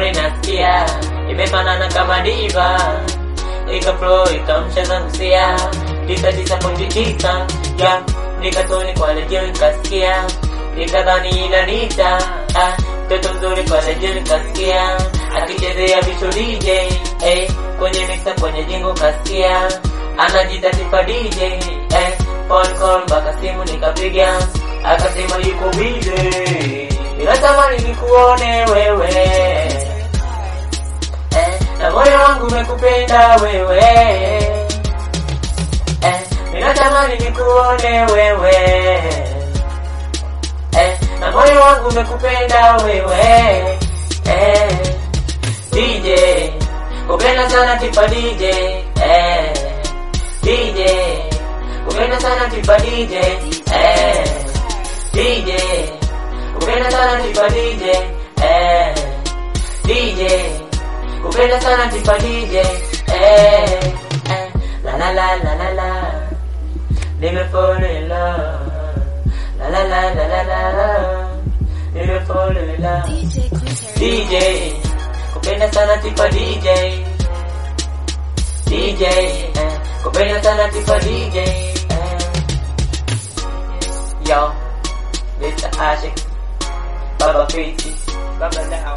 inasikia imefanana kama diva ika flow ikamsha zangu sia tisa tisa pointi tisa ya nikatoni kwa redio nikasikia nikadhani inanita ah, mtoto mzuri kwa redio nikasikia akichezea vicho DJ eh, kwenye mixa kwenye jingo kasikia anajita tifa DJ eh, phone call mpaka simu nikapiga akasema yuko busy ninatamani nikuone wewe eh, na moyo wangu umekupenda wewe eh, ninatamani nikuone wewe eh, na moyo wangu umekupenda wewe eh, DJ kupenda sana tipa DJ eh, DJ kupenda sana tipa DJ eh, DJ kupenda sana tipa DJ eh, DJ kupenda sana tipa DJ eh, eh, la la la la la la nime fall in love la la la la la la la nime fall in love DJ Quintero. DJ kupenda sana tipa DJ DJ eh, kupenda sana tipa DJ eh. Yo Mr. Ashik Baba Fiti Baba Down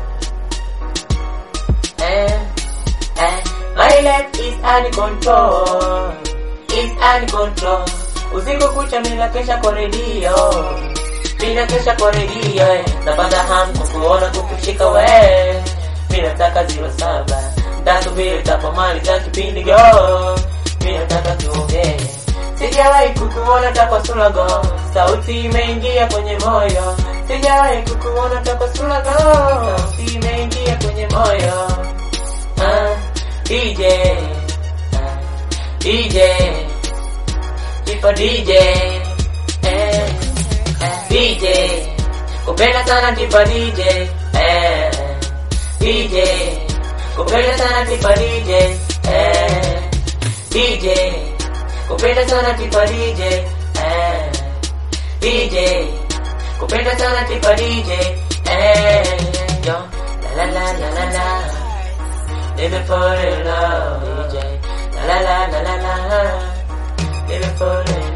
eh, eh, My life is uncontrol Is uncontrol Usiku kucha mina kesha kwa redio Mina kesha kwa redio eh. Napata hamu kukuona kukushika we Mina nataka zero saba Ntasubiri tapomaliza kipindi go Mina nataka tuongee Sijawahi kukuona takwa sulago Sauti imeingia kwenye moyo Sijawahi kukuona takwa sulago Sauti imeingia kwenye moyo ah, DJ ah, DJ Tipo DJ eh, eh, DJ Kupenda sana tipo DJ eh, DJ Kupenda sana tipo DJ eh, DJ Kupenda sana tipo DJ eh, DJ Kupenda sana tipo DJ eh, yo, la la la la la la Baby fall in love DJ La la la la la la Baby fall in